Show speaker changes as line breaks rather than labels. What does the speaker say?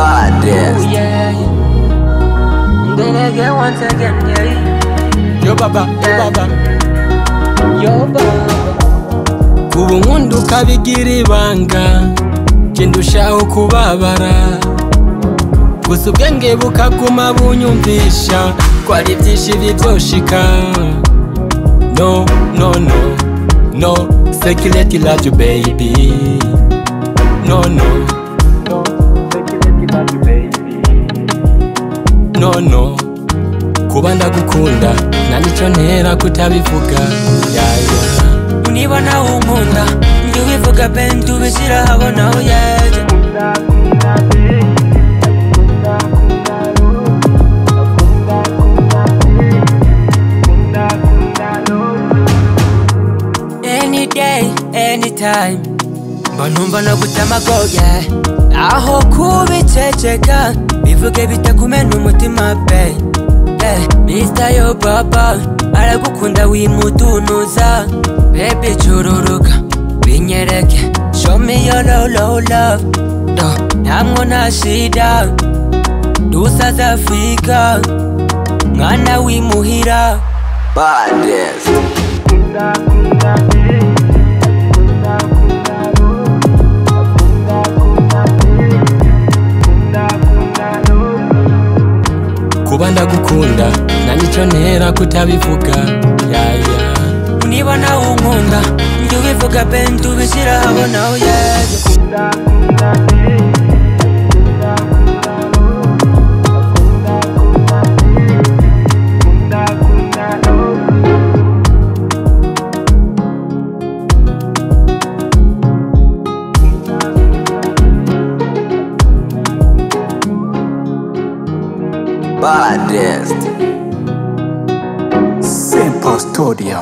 Yes.
Then again, once again, yeah.
Yo baba, yo baba.
Yo, Baba.
Ubu nkunda ukabigira ibanga Njye ndushaho kubabara Gusa ubwenge bukaguma bunyumvisha Ko ari byinshi bibyoshika No, no, no, no Security love you baby No, no No, no Kuba ndagukunda nta nicyo ntera kutabivuga yeah, yeah.
niba nawe unkunda njye wivuga ben tubishyira habona aho yajya any day anytime mba numva no gutamagoye aho kubiceceka bivuge bitakumena umutima pe Yeah, Mr. yo baba aragukunda wimutunuza bebi cururuka binyereke show me your low low love Do, ntamwo nta shida dusaza afurika mwana w'imuhira
Baddest. kuba ndagukunda nta nicyo ntera kutabivuga yaya
niba nawe unkunda njye ubivuga ben tubishyira habona aho yajya
Baddest.
Simple Studio.